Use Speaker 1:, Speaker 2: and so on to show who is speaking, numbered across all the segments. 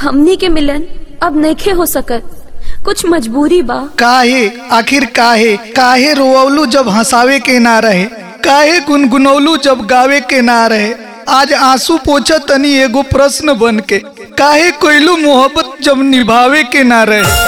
Speaker 1: हमनी के मिलन अब नइखे हो सकत कुछ मजबूरी बा
Speaker 2: काहे आखिर काहे काहे रोवलू जब हंसावे के ना रहे काहे गुनगुनौलू जब गावे के ना रहे आज आंसू पोछा तनी एगो प्रश्न बन के काहे कोइलू मोहब्बत जब निभावे के ना रहे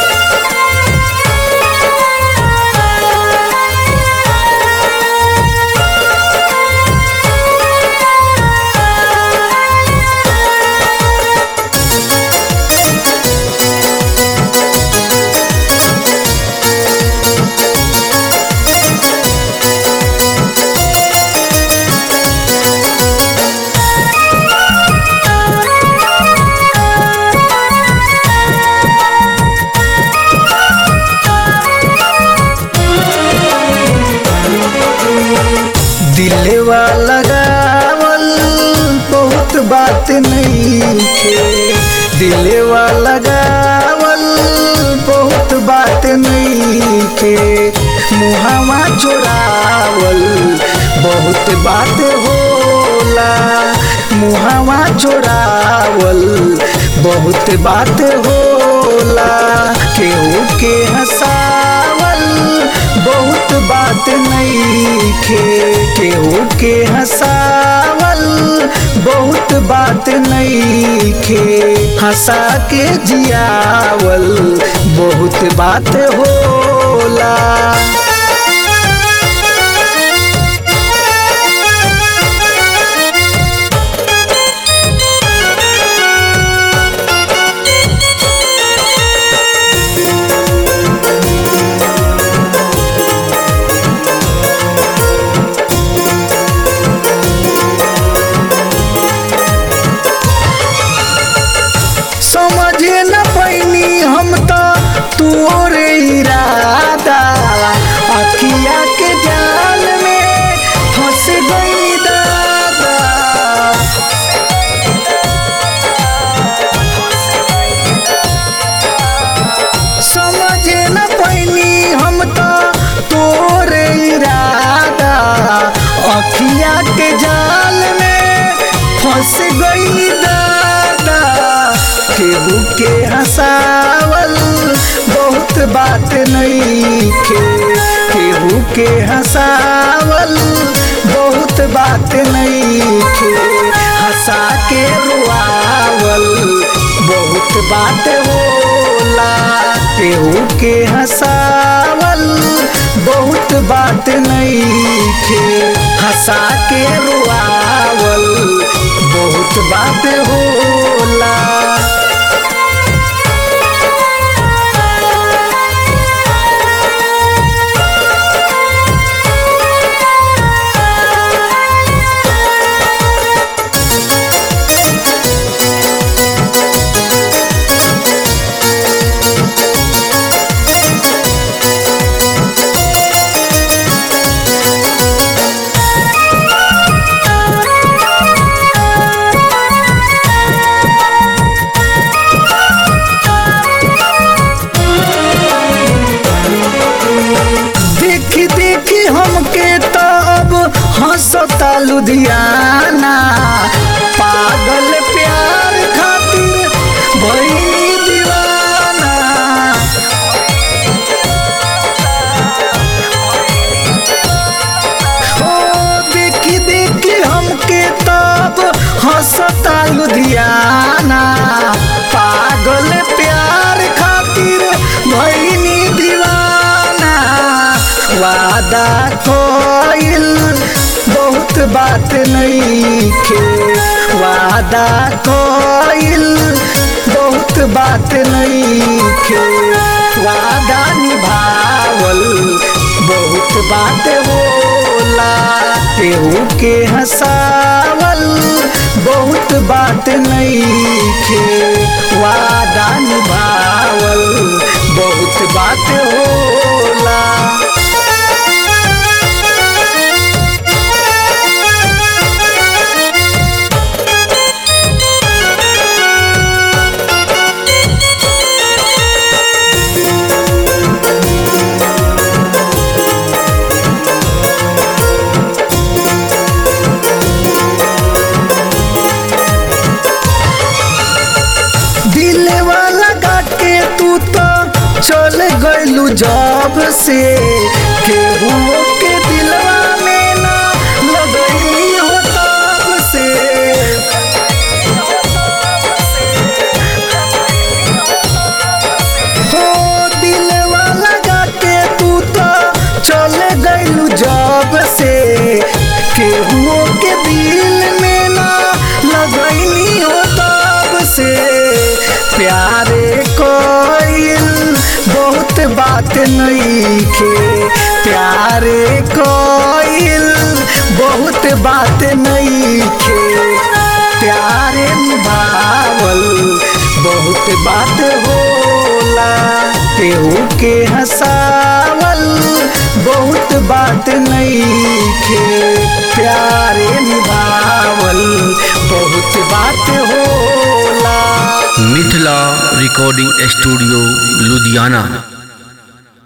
Speaker 3: दिलवा लगावल बहुत बात नहीं खे दिलवा लगावल बहुत बात नहीं खे मुहावा जोड़ावल बहुत बात होला मुहावा जोड़ावल बहुत बात होला केहू के हंसावल बहुत बात नहीं खे केहू के हंसावल बहुत बात नहीं खे हंसा के जियावल बहुत बात होला समझे न पैनी हम तो तोरे इरादा अखिया के जाल में फंस गई दादा समझे न पैनी हम तो तोरे इरादा अखिया के जाल में फंस गई दादा केहू के हंसावल बहुत बात नहीं खे केहू के हंसावल बहुत बात नहीं खे हंसा के रुआवल बहुत बात होला केहू के हंसावल बहुत बात नहीं खे हंसा के रुआवल बहुत बात होला देखी देखी हमके तो अब हंसता लुधियाना पागल प्यार खातिर भइली दीवाना ओ देखी देखी हमके तब हंसता लुधियाना पागल प्यार खातिर भइनी दीवाना वादा कोइल बहुत बात नहीं खे वादा कोइल बहुत बात नहीं खे वादा निभावल बहुत बात होला केहू के हंसावल बहुत बात नहीं खे वादा निभावल बहुत बात होला दिल वाला के तू तो चल गइलू जब से केहू के दिलवा में ना लगई हो तब से हो दिल वाला के तू तो चल गइलू जब से केहू के दिल में ना लगई हो तब से प्यारे कोइल बहुत बात नहीं खे प्यारे कोइल बहुत बात नहीं खे प्यारे निभावल बहुत बात होला केहू के हंसावल बहुत बात नहीं खे प्यारे निभावल बहुत बात होला
Speaker 4: मिथिला रिकॉर्डिंग स्टूडियो लुधियाना